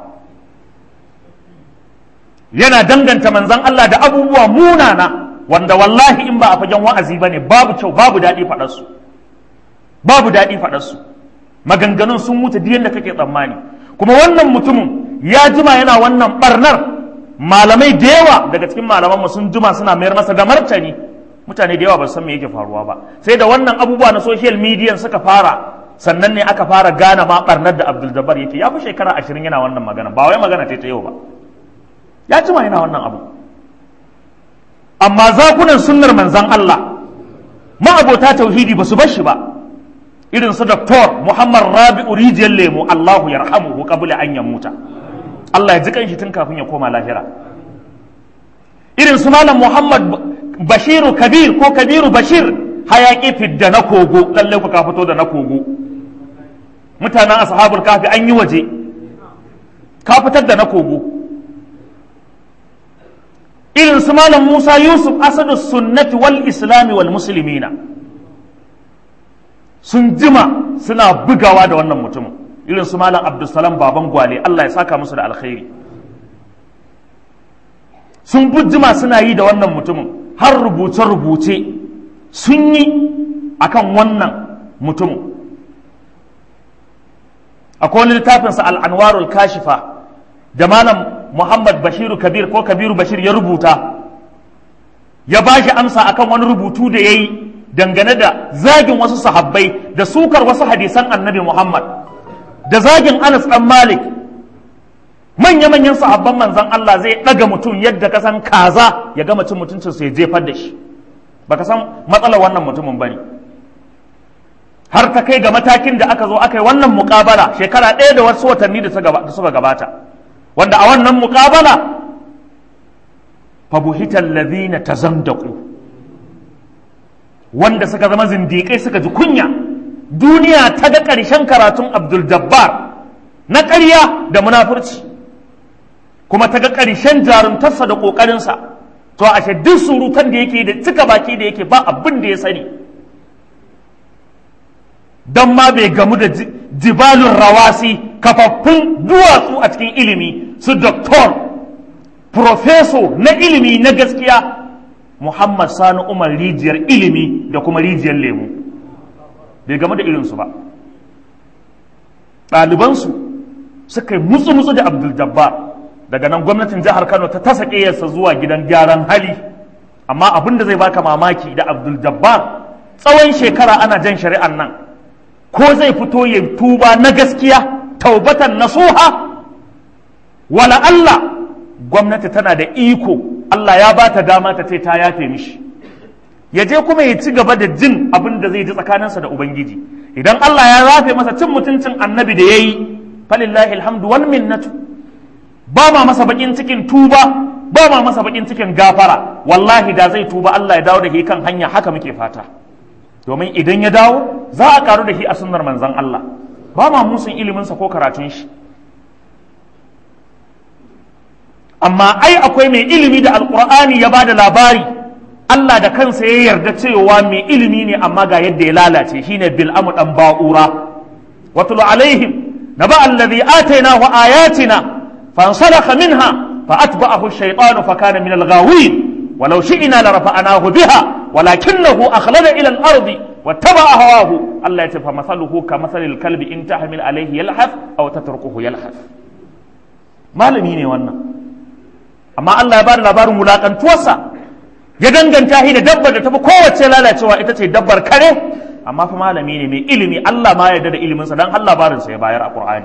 yana danganta manzan Allah da abubuwa munana wanda wallahi in ba a fagen wa'azi bane babu kyau babu daɗi faɗarsu babu daɗi faɗarsu maganganun sun wuce duk yadda kake tsammani kuma wannan mutumin ya jima yana wannan barnar malamai da yawa daga cikin malamanmu sun juma suna mayar masa da martani mutane da yawa ba san me yake faruwa ba sai da wannan abubuwa na social media suka fara sannan ne aka fara gane ma barnar da Abdul Jabbar yake ya fi shekara ashirin yana wannan magana ba wai magana ta yau ba ya jima yana wannan abu amma zakunan sunnar manzan Allah ma'abota tauhidi ba su bar shi ba irin su Dr. Muhammad Rabi'u Rijiyar Lemo Allahu yarhamuhu qabla an yamuta Allah ya ji kanshi tun kafin ya koma lahira irin su malam Muhammad Bashiru Kabir ko Kabiru Bashir hayaki fidda na kogo lalle ku ka fito da na kogo mutanen ashabul kafi an yi waje ka fitar da na kogo irin su malam Musa Yusuf asadu sunnati wal islami wal muslimina sun jima suna bugawa da wannan mutumin irin su malam abdulsalam baban gwale Allah ya saka musu da alkhairi sun bujjima suna yi da wannan mutumin har rubuce-rubuce sun yi akan wannan mutumin akwai wani littafinsa al'anwarul kashifa da malam muhammad bashiru kabir ko kabiru bashir ya rubuta ya ba shi amsa akan wani rubutu da ya yi dangane da zagin wasu sahabbai da sukar wasu hadisan annabi muhammad da zagin Anas ɗan Malik manya-manyan sahabban manzan Allah zai ɗaga mutum yadda ka san kaza ya gama cin mutuncin ya jefar da shi baka san matsalar wannan mutumin bane har ta kai ga matakin da aka zo aka yi wannan muƙabala shekara ɗaya da wasu watanni da suka gabata wanda a wannan muƙabala fabuhitar lazina ta zandaku wanda suka zama zindiƙai suka ji kunya duniya ta ga ƙarshen karatun abdul jabbar na ƙarya da munafurci kuma ta ga ƙarshen jarumtarsa da ƙoƙarinsa to ashe duk surutan da yake da cika baki da yake ba abin da ya sani don ma bai gamu da jibalun rawasi kafaffun duwatsu a cikin ilimi su doktor profeso na ilimi na gaskiya muhammad sani umar rijiyar ilimi da kuma rijiyar lemu bai game da irinsu ba ɗalibansu suka yi mutsu-mutsu da abdul jabbar daga nan gwamnatin jihar kano ta tasa ƙeyarsa zuwa gidan gyaran hali amma abin da zai baka mamaki da abdul jabbar tsawon shekara ana jan shari'an nan ko zai fito ya tuba na gaskiya taubatan nasuha wala Allah gwamnati tana da iko Allah ya ba ta dama ta ce ta yafe mishi ya je kuma ya ci gaba da jin abin da zai ji tsakaninsa da ubangiji idan Allah ya rafe masa cin mutuncin annabi da ya yi falillahi alhamdu wal minnatu ba ma masa bakin cikin tuba ba ma masa bakin cikin gafara wallahi da zai tuba Allah ya dawo da shi kan hanya haka muke fata domin idan ya dawo za a karu da shi a sunnar manzon Allah ba ma musun iliminsa ko karatun shi amma ai akwai mai ilimi da alkur'ani ya ba da labari Allah da kansa ya yarda cewa mai ilimi ne amma ga yadda ya lalace shine bil'amu dan ba'ura watulu alaihim naba alladhi atainahu ayatina fansalakha minha fa atba'ahu ash-shaytanu fa kana min al-ghawin walau shi'ina la rafa'anahu biha walakinahu akhlada ila al-ardi wattaba'a hawahu Allah ya ce fa masaluhu ka masalil kalbi in tahmil alayhi yalhaf aw tatrukuhu yalhaf malami ne wannan amma Allah ya bada labarin wulakantuwarsa ya danganta shi da dabbar da tafi kowace lalacewa ita ce dabbar kare amma fa malami ne mai ilimi Allah ma yarda da iliminsa dan Allah labarinsa ya bayar a Qur'ani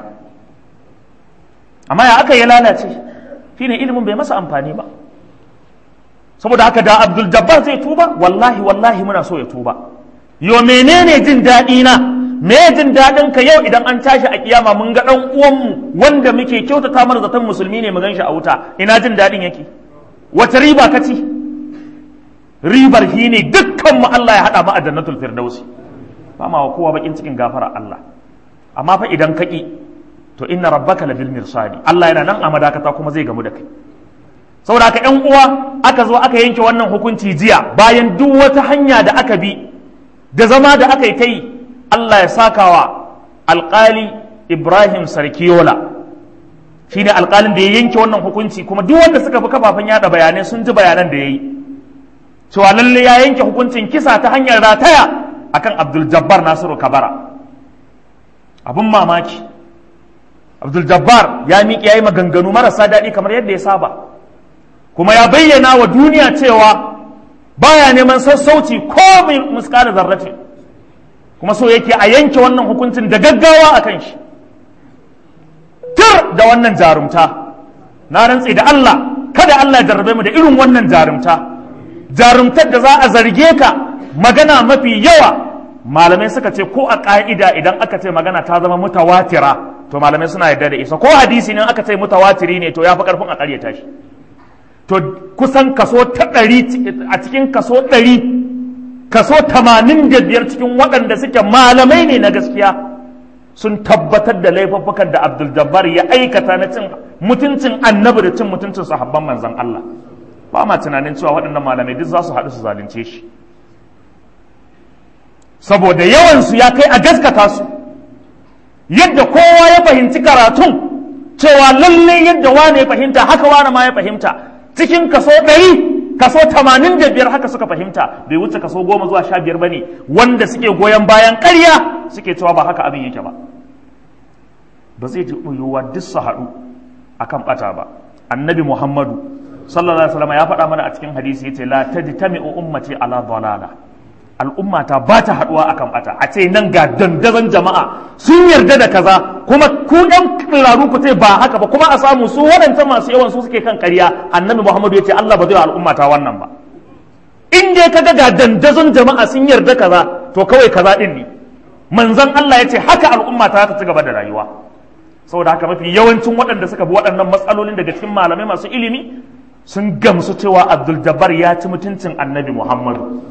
amma ya aka ya lalace shine ilimin bai masa amfani ba saboda haka da Abdul Jabbar zai tuba wallahi wallahi muna so ya tuba yo menene jin daɗi na me jin daɗin ka yau idan an tashi a kiyama mun ga ɗan uwanmu wanda muke kyautata mana zaton musulmi ne mu gan shi a wuta ina jin daɗin yake wata riba ka ci ribar shi ne dukkan mu Allah ya haɗa mu a jannatul firdausi ba ma wa kowa bakin cikin gafara Allah amma fa idan ka ki to inna rabbaka labil mirsadi Allah yana nan a madakata kuma zai gamu da kai saboda haka ƴan uwa aka zo aka yanke wannan hukunci jiya bayan duk wata hanya da aka bi da zama da aka yi ta yi Allah ya sakawa alƙali Ibrahim Sarkiyola shi ne alƙalin da ya yanke wannan hukunci kuma duk wanda suka fi kafafen yada bayanai sun ji bayanan da ya yi cewa lalle ya yanke hukuncin kisa ta hanyar rataya akan Abdul Jabbar Nasiru Kabara abin mamaki Abdul Jabbar ya miƙe ya yi maganganu marasa daɗi kamar yadda ya saba kuma ya bayyana wa duniya cewa baya neman sassauci ko muskala zarrace kuma so yake a yanke wannan hukuncin da gaggawa a kan shi tur da wannan jarumta na rantse da Allah kada Allah ya jarrabe mu da irin wannan jarumta jarumtar da za a zarge ka magana mafi yawa malamai suka ce ko a ƙa'ida idan aka ce magana ta zama mutawatira to malamai suna yarda da isa ko hadisi ne aka ce mutawatiri ne to ya fi ƙarfin a ƙaryata shi to kusan kaso ta ɗari a cikin kaso ɗari kaso tamanin da biyar cikin waɗanda suke malamai ne na gaskiya sun tabbatar da laifuffukan da abdul jabbar ya aikata na cin mutuncin annabi da cin mutuncin sahabban manzon Allah ba ma tunanin cewa waɗannan malamai duk za su haɗu su zalunce shi saboda yawansu ya kai a gaskata su yadda kowa ya fahimci karatun cewa lallai yadda wane ya fahimta haka wane ma ya fahimta cikin kaso ɗari kaso tamanin da biyar haka suka fahimta bai wuce kaso goma zuwa sha biyar ba ne wanda suke goyon bayan ƙarya suke cewa ba haka abin yake ba ba zai ji yiwuwa duk su haɗu akan ɓata ba annabi muhammadu sallallahu alaihi wasallam ya faɗa mana a cikin hadisi yace la tajtami'u ummati ala dalala al'umma ta ba ta haɗuwa akan ɓata a ce nan ga dandazon jama'a sun yarda da kaza kuma ku ɗan ƙiraru ku ce ba haka ba kuma a samu su waɗanta masu yawan su suke kan ƙarya annabi muhammadu ya ce allah ba zai al'umma ta wannan ba in dai kaga ga dandazon jama'a sun yarda kaza to kawai kaza ɗin ne manzon allah ya ce haka al'umma ta ta ci gaba da rayuwa saboda haka mafi yawancin waɗanda suka bi waɗannan matsalolin daga cikin malamai masu ilimi sun gamsu cewa abdul jabbar ya ci mutuncin annabi muhammadu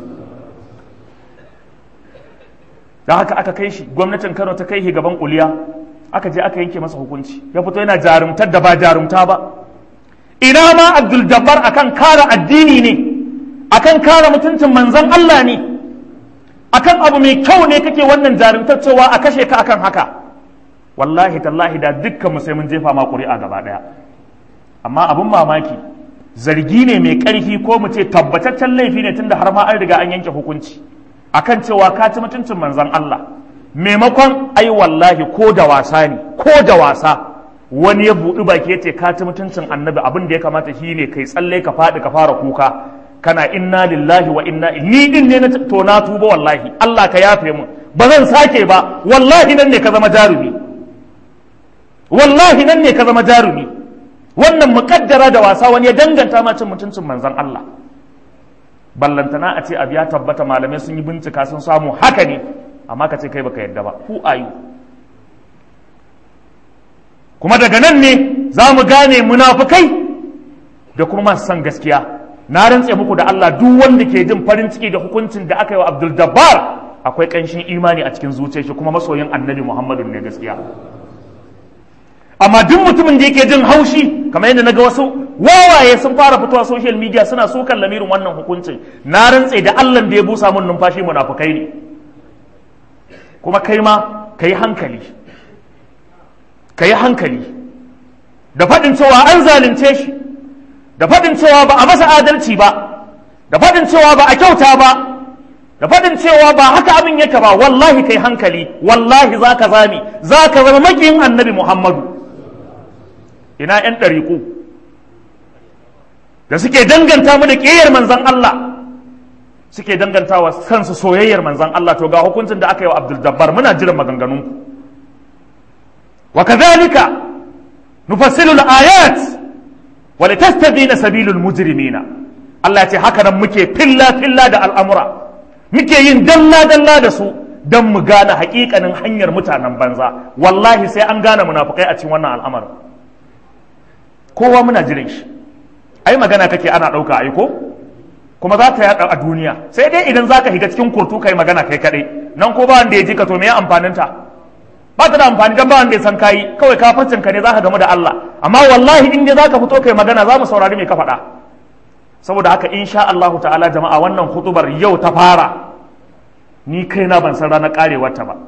da haka aka kai shi gwamnatin kano ta kai shi gaban kuliya aka je aka yanke masa hukunci ya fito yana jarumtar da ba jarumta ba ina ma abdul jabbar akan kare addini ne akan kare mutuncin manzon Allah ne akan abu mai kyau ne kake wannan jarumtar cewa a kashe ka akan haka wallahi tallahi da dukkan mu sai mun jefa ma ƙuri'a gaba ɗaya amma abun mamaki zargi ne mai ƙarfi ko mu ce tabbataccen laifi ne tunda har ma an riga an yanke hukunci akan cewa ka ci mutuncin manzon Allah maimakon ai wallahi ko da wasa ne ko da wasa wani ya buɗi baki ya ce ka ci mutuncin annabi abin da ya kamata shi ne kai tsalle ka faɗi ka fara kuka kana inna lillahi wa inna ni din ne to na tuba wallahi Allah ka yafe mu ba zan sake ba wallahi nan ne ka zama jarumi wallahi nan ne ka zama jarumi wannan muƙaddara da wasa wani ya danganta ma cin mutuncin manzon Allah ballantana a ce abu ya tabbata malamai sun yi bincika sun samu haka ne amma ka ce kai baka yadda ba who are you kuma daga nan ne za mu gane munafukai da kuma masu san gaskiya na rantse muku da Allah duk wanda ke jin farin ciki da hukuncin da aka yi wa Abdul Jabbar akwai ƙanshin imani a cikin zuciyar shi kuma masoyin annabi Muhammadu ne gaskiya amma duk mutumin da yake jin haushi kamar yadda naga wasu wawaye sun fara fitowa social media suna sukan lamirin wannan hukuncin na rantse da Allah da ya busa mun numfashi munafukai ne kuma kai ma ka yi hankali ka yi hankali da faɗin cewa an zalunce shi da faɗin cewa ba a masa adalci ba da faɗin cewa ba a kyauta ba da faɗin cewa ba haka abin yake ba wallahi kai hankali wallahi za ka zami za ka zama makiyin annabi muhammadu ina 'yan ɗariƙu da suke danganta mu da ƙiyayyar manzan Allah suke danganta wa kansu soyayyar manzan Allah to ga hukuncin da aka yi wa Abdul Jabbar muna jiran maganganunku wa kadhalika nufassilu al-ayat wa litastabina sabilul mujrimina Allah ya ce haka nan muke filla filla da al'amura muke yin dalla dalla da su don mu gane hakikanin hanyar mutanen banza wallahi sai an gane munafukai a cikin wannan al'amarin kowa muna jiran shi ai magana kake ana ɗauka aiko kuma za ta yaɗa a duniya sai dai idan za ka higa cikin kurtu kai magana kai kaɗai nan ko ba wanda ya ji ka to me amfaninta ba ta da amfani dan ba wanda ya san kayi kawai kafacin ka ne za ka gamu da Allah amma wallahi in dai za ka fito kai magana za mu saurari me ka faɗa saboda haka insha Allahu ta'ala jama'a wannan hutubar yau ta fara ni kaina ban san ranar karewarta ba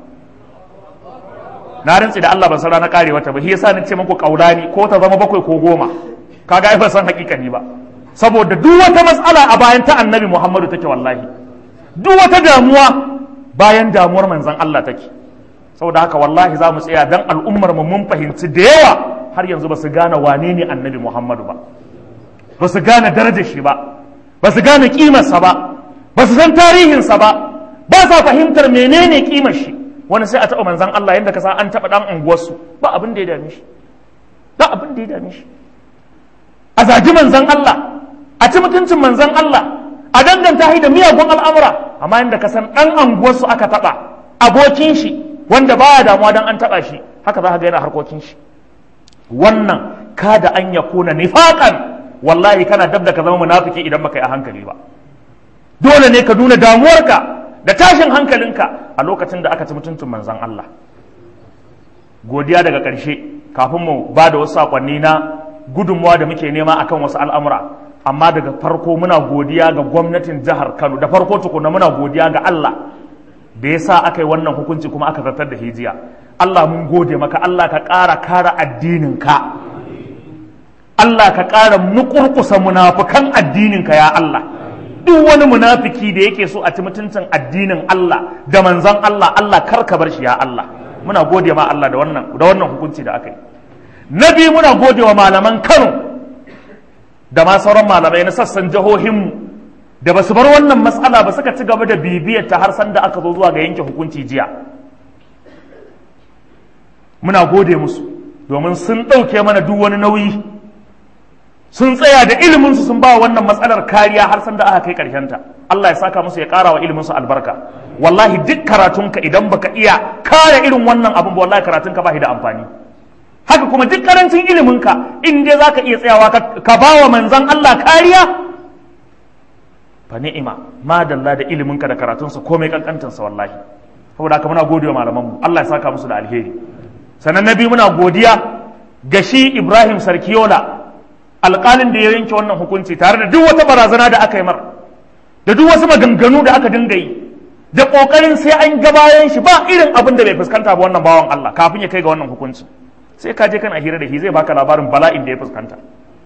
na rantsi da Allah ban san ranar karewarta ba shi yasa ni ce muku kaulani ko ta zama bakwai ko goma kaga ai ban san hakikani ba saboda duk wata matsala a bayan ta annabi Muhammadu take wallahi duk wata damuwa bayan damuwar manzon Allah take saboda haka wallahi za mu tsaya dan al'ummar mu mun fahimci da yawa har yanzu ba su gane wane ne annabi Muhammadu ba ba su gane darajar shi ba ba su gane kimarsa ba ba su san tarihinsa ba ba sa fahimtar menene kimar shi wani sai a taɓa manzan Allah yadda ka sa an taɓa ɗan unguwarsu ba abin da ya dame shi ba abin da ya dame shi a zagi manzan Allah a ci mutuncin manzan Allah a danganta shi da miyagun al'amura amma yadda ka san ɗan unguwarsu aka taɓa abokin shi wanda baya damuwa don an taɓa shi haka za ka ga yana harkokin shi wannan kada an ya kuna nifaƙan wallahi kana dab da ka zama munafiki idan baka yi a hankali ba dole ne ka nuna damuwarka da tashin hankalinka a lokacin da aka ci mutuncin manzan Allah godiya daga ƙarshe kafin mu ba da wasu saƙonni na gudunmawa da muke nema akan wasu al'amura amma daga farko muna godiya ga gwamnatin jihar Kano da farko tukuna muna godiya ga Allah da ya sa aka yi wannan hukunci kuma aka zartar da hijiya Allah mun gode maka Allah ka ƙara kara addininka Allah ka ƙara mukurkusa munafukan addininka ya Allah duk wani munafiki da yake so a ci mutuncin addinin Allah da manzan Allah Allah kar ka bar shi ya Allah muna gode ma Allah da wannan da wannan hukunci da aka yi na biyu muna gode wa malaman Kano da ma sauran malamai na sassan jihohinmu da ba su bar wannan matsala ba suka ci gaba da bibiyar ta har san da aka zo zuwa ga yanke hukunci jiya muna gode musu domin sun ɗauke mana duk wani nauyi sun tsaya da iliminsu sun ba wannan matsalar kariya har san da aka kai ta Allah ya saka musu ya ƙara wa iliminsu albarka wallahi duk karatunka idan baka iya kare irin wannan abin ba wallahi karatunka ba shi da amfani haka kuma duk karancin iliminka in dai zaka iya tsayawa ka ba wa manzon Allah kariya fa ni'ima madalla da iliminka da karatunsa komai kankantansa wallahi saboda haka muna godiya malamanmu Allah ya saka musu da alheri sannan na biyu muna godiya ga shi Ibrahim Sarkiyola alƙalin da ya yanke wannan hukunci tare da duk wata barazana da aka yi mar da duk wasu maganganu da aka dinga yi da ƙoƙarin sai an gabayan shi ba irin abin da bai fuskanta ba wannan bawan Allah kafin ya kai ga wannan hukunci sai ka je kana hira da shi zai baka labarin bala'in da ya fuskanta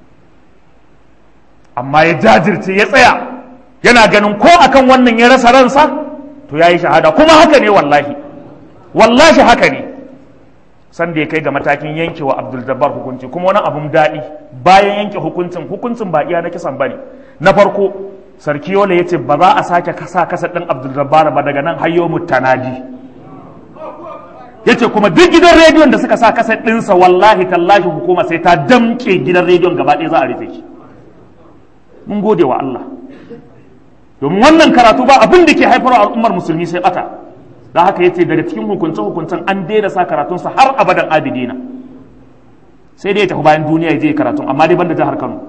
amma ya jajirce ya tsaya yana ganin ko akan wannan ya rasa ransa to ya yi shahada kuma haka ne wallahi wallahi haka ne sanda ya kai ga matakin yanke wa Abdul Jabbar hukunci kuma wani abun daɗi bayan yanke hukuncin hukuncin ba iya na kisan bane na farko sarki yola ya ce ba za a sake kasa kasa ɗin Abdul Jabbar ba daga nan hayyo mutanadi ya ce kuma duk gidan rediyon da suka sa kasa ɗinsa wallahi tallahi hukuma sai ta damƙe gidan rediyon gaba ɗaya za a rufe shi mun gode wa Allah domin wannan karatu ba abin da ke haifarwa al'ummar musulmi sai bata da haka yace daga cikin hukunce hukuncen an daina sa karatunsa har abadan abidina sai dai ya tafi bayan duniya ya je karatun amma dai banda jihar Kano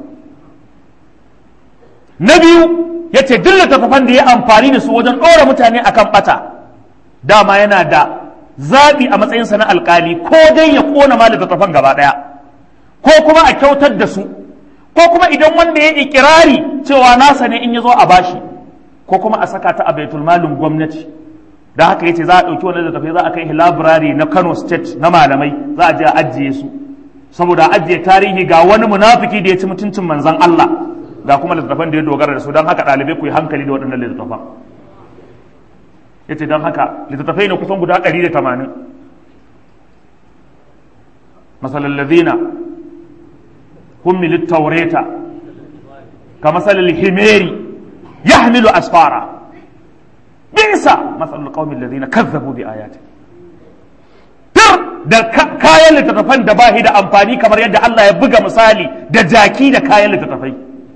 na biyu yace duk littattafan da ya amfani da su wajen ɗora mutane akan bata dama yana da zaɓi a matsayinsa na alkali ko dai ya ƙona ma littattafan gaba ɗaya ko kuma a kyautar da su ko kuma idan wanda ya ikirari cewa nasa ne in ya zo a bashi ko kuma a saka ta a baitul malin gwamnati da haka yace za a ɗauki wannan littattafai za a kai library na Kano State na malamai za a je a ajiye su saboda ajiye tarihi ga wani munafiki da ya ci mutuncin manzon Allah ga kuma littattafan da ya dogara da su don haka ɗalibai ku yi hankali da waɗannan littattafan ya ce don haka littattafai ne kusan guda ɗari da tamanin masalan ladina hummilit taureta ka masalal himeri yahmilu asfara bisa masalul qaumin ladina kazzabu bi ayati tir da kayan littattafan da bahi da amfani kamar yadda Allah ya buga misali da jaki da kayan littattafai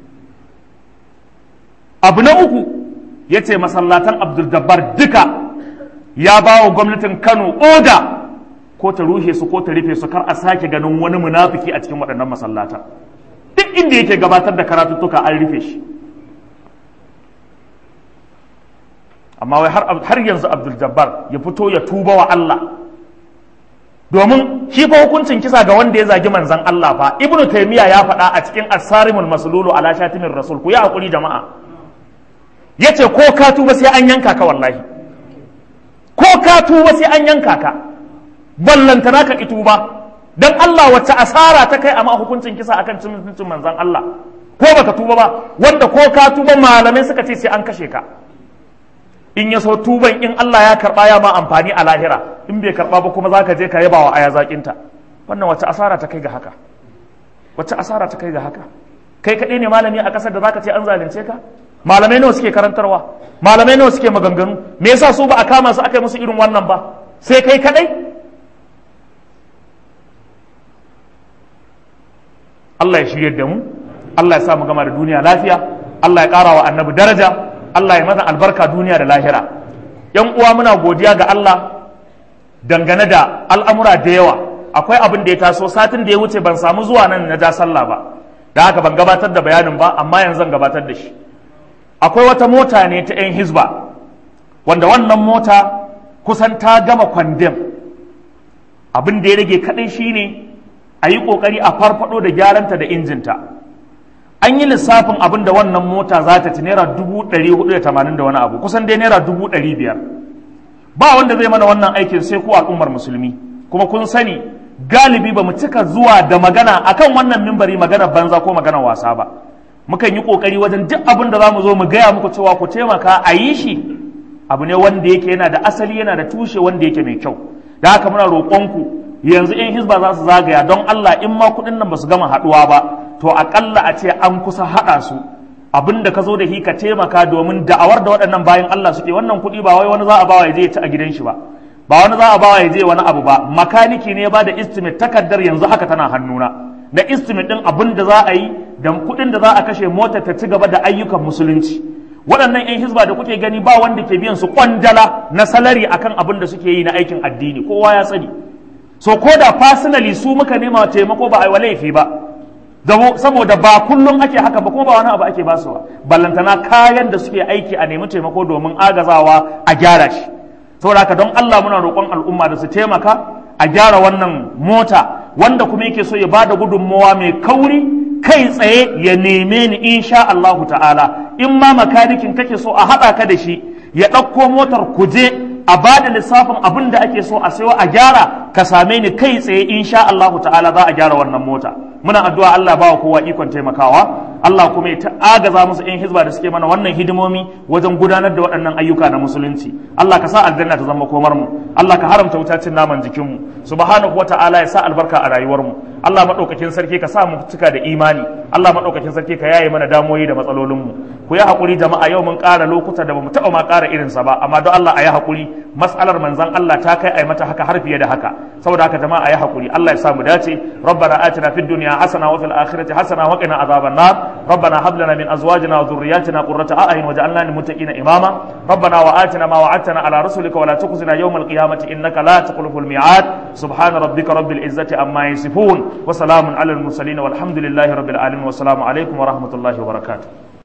abu na uku ya ce masallatan abdul dabbar duka ya ba wa gwamnatin kano oda ko ta rushe su ko ta rufe su kar a sake ganin wani munafiki a cikin waɗannan masallatan duk inda yake gabatar da karatuttuka an rufe shi amma wai har yanzu abdul jabbar ya fito ya tuba wa Allah domin shi fa hukuncin kisa ga wanda ya zagi manzan Allah fa ibnu taymiya ya faɗa a cikin asarimul maslulu ala shatimin rasul ku ya hakuri jama'a yace ko ka tuba sai an yanka ka wallahi ko ka tuba sai an yanka ka ballantana ka ki tuba dan Allah wacce asara ta kai amma hukuncin kisa akan cin mutuncin manzan Allah ko baka tuba ba wanda ko ka tuba malamai suka ce sai an kashe ka in ya so tuban in Allah ya karba ya ma amfani a lahira in bai karba ba kuma zaka je ka yaba wa aya zakinta wannan wacce asara ta kai ga haka wacce asara ta kai ga haka kai kadai ne malami a kasar da zaka ce an zalunce ka malamai nawa suke karantarwa malamai nawa suke maganganu me yasa su ba a kama su aka yi musu irin wannan ba sai kai kadai Allah ya shirye da mu Allah ya sa mu gama da duniya lafiya Allah ya ƙara wa annabi daraja Allah ya mata albarka duniya da lahira yan uwa muna godiya ga Allah dangane da al'amura da yawa akwai abin da ya taso satin da ya wuce ban samu zuwa nan na ja sallah ba da haka ban gabatar da bayanin ba amma yanzu zan gabatar da shi akwai wata mota ne ta 'yan hizba wanda wannan mota kusan ta gama kwandem abin da ya rage kaɗai shine a yi ƙoƙari a farfaɗo da gyaranta da injinta an yi lissafin abin da wannan mota za ta ci naira dubu ɗari hudu da tamanin da wani abu kusan dai naira dubu ɗari biyar ba wanda zai mana wannan aikin sai ku al'ummar musulmi kuma kun sani galibi ba mu cika zuwa da magana akan wannan mimbari magana banza ko magana wasa ba mukan yi kokari wajen duk abin da za mu zo mu gaya muku cewa ku taimaka a yi shi abu ne wanda yake yana da asali yana da tushe wanda yake mai kyau da haka muna roƙonku yanzu in hizba za su zagaya don Allah in ma kuɗin nan ba su gama haɗuwa ba to aƙalla a ce an kusa haɗa su abin da ka zo da shi ka taimaka domin da'awar da waɗannan bayan Allah suke wannan kuɗi ba wai wani za a bawa ya je ya ci a gidan shi ba ba wani za a bawa ya je wani abu ba makaniki ne ba da estimate takardar yanzu haka tana hannuna da estimate ɗin abin da za a yi da kuɗin da za a kashe motar ta ci gaba da ayyukan musulunci waɗannan 'yan hizba da kuke gani ba wanda ke biyan su kwandala na salari akan abin da suke yi na aikin addini kowa ya sani so ko da personally su muka nema taimako ba a yi wa laifi ba saboda ba kullum ake haka ba kuma ba wani abu ake basu ba ballantana kayan da suke aiki a nemi taimako domin agazawa a gyara shi saboda haka don Allah muna roƙon al'umma da su taimaka a gyara wannan mota wanda kuma yake so ya bada gudunmawa mai kauri kai tsaye ya neme ni insha Allahu ta'ala in ma makanikin kake so a haɗa ka da shi ya ɗauko motar kuje a ba da lissafin abin da ake so a sayo a gyara ka same ni kai tsaye insha Allahu ta'ala za a gyara wannan mota muna addu'a Allah ba wa kowa ikon taimakawa Allah kuma ya agaza musu in hizba da suke mana wannan hidimomi wajen gudanar da waɗannan ayyuka na musulunci Allah ka sa aljanna ta zama komar mu Allah ka haramta wutacin naman jikin mu subhanahu wata'ala ya sa albarka a rayuwar mu Allah madaukakin sarki ka sa mu cika da imani Allah madaukakin sarki ka yaye mana damoyi da matsalolin mu ku yi hakuri jama'a yau mun ƙara lokuta da bamu taɓa ma ƙara irinsa ba amma don Allah a yi hakuri mas'alar manzon Allah ta kai a yi mata haka har fiye da haka saboda haka jama'a a yi hakuri Allah ya sa mu dace rabbana atina fid dunya hasana wa fil akhirati hasana wa qina adhaban nar ربنا هب لنا من ازواجنا وذرياتنا قرة اعين واجعلنا للمتقين اماما ربنا واتنا ما وعدتنا على رسلك ولا تخزنا يوم القيامة انك لا تخلف الميعاد سبحان ربك رب العزة عما يصفون وسلام على المرسلين والحمد لله رب العالمين والسلام عليكم ورحمة الله وبركاته